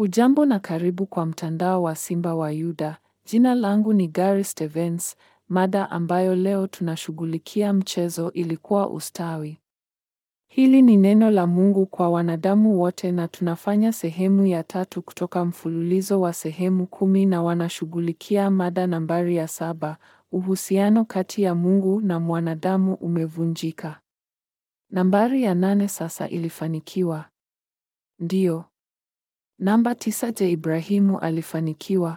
Hujambo na karibu kwa mtandao wa Simba wa Yuda. Jina langu ni Gary Stevens. Mada ambayo leo tunashughulikia mchezo ilikuwa ustawi. Hili ni neno la Mungu kwa wanadamu wote na tunafanya sehemu ya tatu kutoka mfululizo wa sehemu kumi na wanashughulikia mada nambari ya saba, uhusiano kati ya Mungu na mwanadamu umevunjika. Nambari ya nane sasa ilifanikiwa. Ndiyo. Namba tisa, je, Ibrahimu alifanikiwa?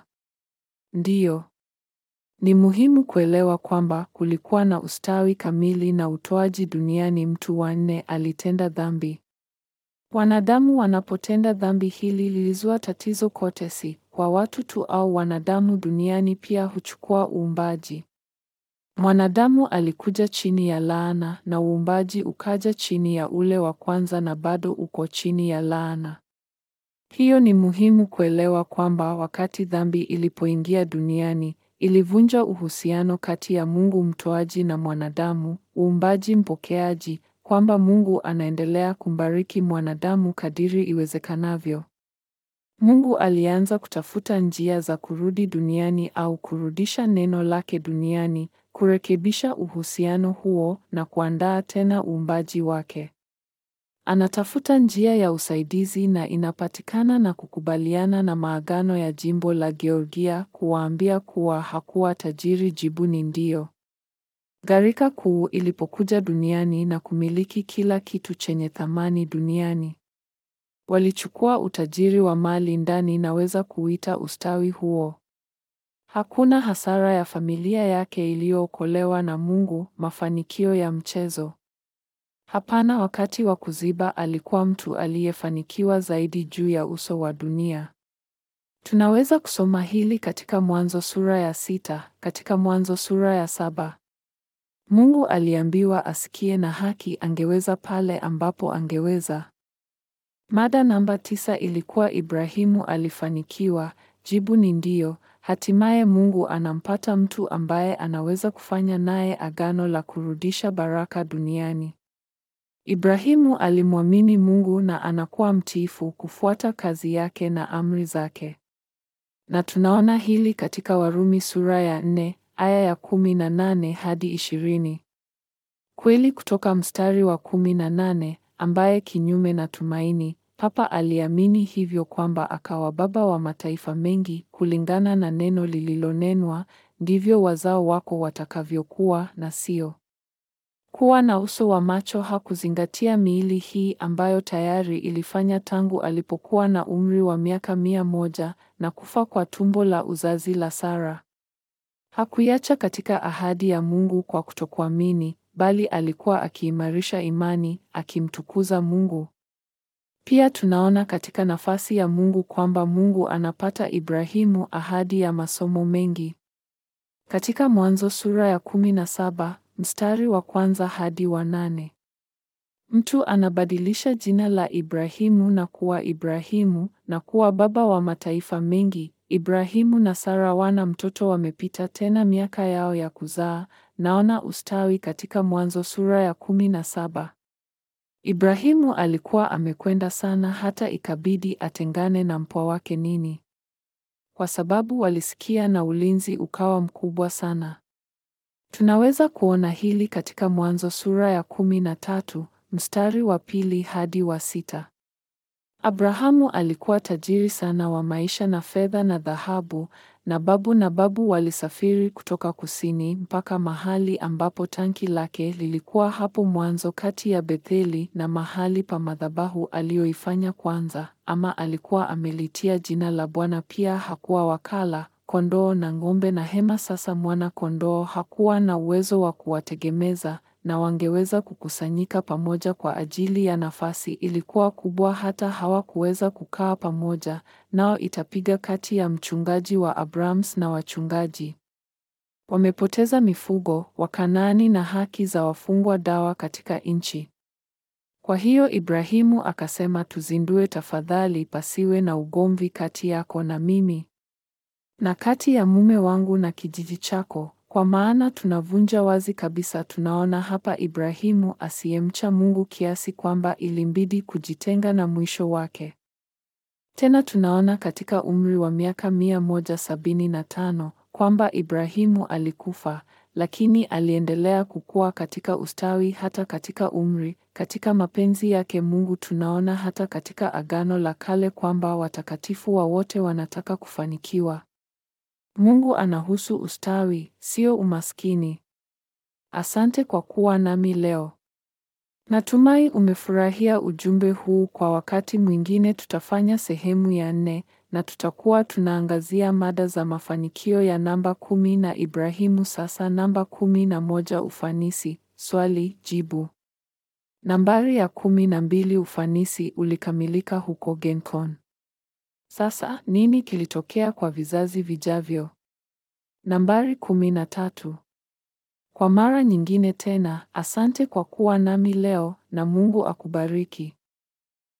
Ndiyo. Ni muhimu kuelewa kwamba kulikuwa na ustawi kamili na utoaji duniani. Mtu wa nne alitenda dhambi. Wanadamu wanapotenda dhambi, hili lilizua tatizo kote, si kwa watu tu au wanadamu duniani, pia huchukua uumbaji. Mwanadamu alikuja chini ya laana na uumbaji ukaja chini ya ule wa kwanza na bado uko chini ya laana. Hiyo ni muhimu kuelewa kwamba wakati dhambi ilipoingia duniani, ilivunja uhusiano kati ya Mungu mtoaji na mwanadamu, uumbaji mpokeaji, kwamba Mungu anaendelea kumbariki mwanadamu kadiri iwezekanavyo. Mungu alianza kutafuta njia za kurudi duniani au kurudisha neno lake duniani, kurekebisha uhusiano huo na kuandaa tena uumbaji wake. Anatafuta njia ya usaidizi na inapatikana na kukubaliana na maagano ya jimbo la Georgia kuwaambia kuwa hakuwa tajiri. Jibu ni ndio. Gharika kuu ilipokuja duniani na kumiliki kila kitu chenye thamani duniani. Walichukua utajiri wa mali ndani naweza kuita ustawi huo. Hakuna hasara ya familia yake iliyookolewa na Mungu, mafanikio ya mchezo. Hapana, wakati wa kuziba alikuwa mtu aliyefanikiwa zaidi juu ya uso wa dunia. Tunaweza kusoma hili katika Mwanzo sura ya sita, katika Mwanzo sura ya saba. Mungu aliambiwa asikie na haki angeweza pale ambapo angeweza. Mada namba tisa ilikuwa Ibrahimu alifanikiwa. Jibu ni ndiyo. Hatimaye Mungu anampata mtu ambaye anaweza kufanya naye agano la kurudisha baraka duniani. Ibrahimu alimwamini Mungu na anakuwa mtiifu kufuata kazi yake na amri zake. Na tunaona hili katika Warumi sura ya nne aya ya kumi na nane hadi ishirini. Kweli kutoka mstari wa kumi na nane ambaye kinyume na tumaini Papa aliamini hivyo kwamba akawa baba wa mataifa mengi kulingana na neno lililonenwa, ndivyo wazao wako watakavyokuwa, na sio kuwa na uso wa macho. Hakuzingatia miili hii ambayo tayari ilifanya tangu alipokuwa na umri wa miaka mia moja na kufa kwa tumbo la uzazi la Sara. Hakuiacha katika ahadi ya Mungu kwa kutokuamini, bali alikuwa akiimarisha imani, akimtukuza Mungu. Pia tunaona katika nafasi ya Mungu kwamba Mungu anapata Ibrahimu ahadi ya masomo mengi. Katika Mwanzo sura ya kumi na saba mstari wa kwanza hadi wa nane mtu anabadilisha jina la Ibrahimu na kuwa Ibrahimu na kuwa baba wa mataifa mengi. Ibrahimu na Sara wana mtoto, wamepita tena miaka yao ya kuzaa. Naona ustawi katika Mwanzo sura ya kumi na saba. Ibrahimu alikuwa amekwenda sana hata ikabidi atengane na mpwa wake nini, kwa sababu walisikia na ulinzi ukawa mkubwa sana. Tunaweza kuona hili katika Mwanzo sura ya kumi na tatu mstari wa pili hadi wa sita. Abrahamu alikuwa tajiri sana wa maisha na fedha na dhahabu, na babu na babu walisafiri kutoka kusini mpaka mahali ambapo tanki lake lilikuwa hapo mwanzo kati ya Betheli na mahali pa madhabahu aliyoifanya kwanza, ama alikuwa amelitia jina la Bwana. Pia hakuwa wakala kondoo na ng'ombe na hema. Sasa mwana kondoo hakuwa na uwezo wa kuwategemeza na wangeweza kukusanyika pamoja kwa ajili ya nafasi ilikuwa kubwa, hata hawakuweza kukaa pamoja, nao itapiga kati ya mchungaji wa Abrams na wachungaji. Wamepoteza mifugo, Wakanaani na haki za wafungwa dawa katika nchi. Kwa hiyo Ibrahimu akasema, tuzindue tafadhali, pasiwe na ugomvi kati yako na mimi na kati ya mume wangu na kijiji chako, kwa maana tunavunja wazi kabisa. Tunaona hapa Ibrahimu asiyemcha Mungu kiasi kwamba ilimbidi kujitenga na mwisho wake Tena tunaona katika umri wa miaka mia moja sabini na tano kwamba Ibrahimu alikufa, lakini aliendelea kukua katika ustawi hata katika umri. Katika mapenzi yake Mungu tunaona hata katika Agano la Kale kwamba watakatifu wa wote wanataka kufanikiwa. Mungu anahusu ustawi, sio umaskini. Asante kwa kuwa nami leo. Natumai umefurahia ujumbe huu. Kwa wakati mwingine tutafanya sehemu ya nne na tutakuwa tunaangazia mada za mafanikio ya namba kumi na Ibrahimu. Sasa namba kumi na moja ufanisi. Swali jibu. Nambari ya kumi na mbili ufanisi ulikamilika huko Gencon. Sasa nini kilitokea kwa vizazi vijavyo? Nambari kumi na tatu. Kwa mara nyingine tena, asante kwa kuwa nami leo na Mungu akubariki.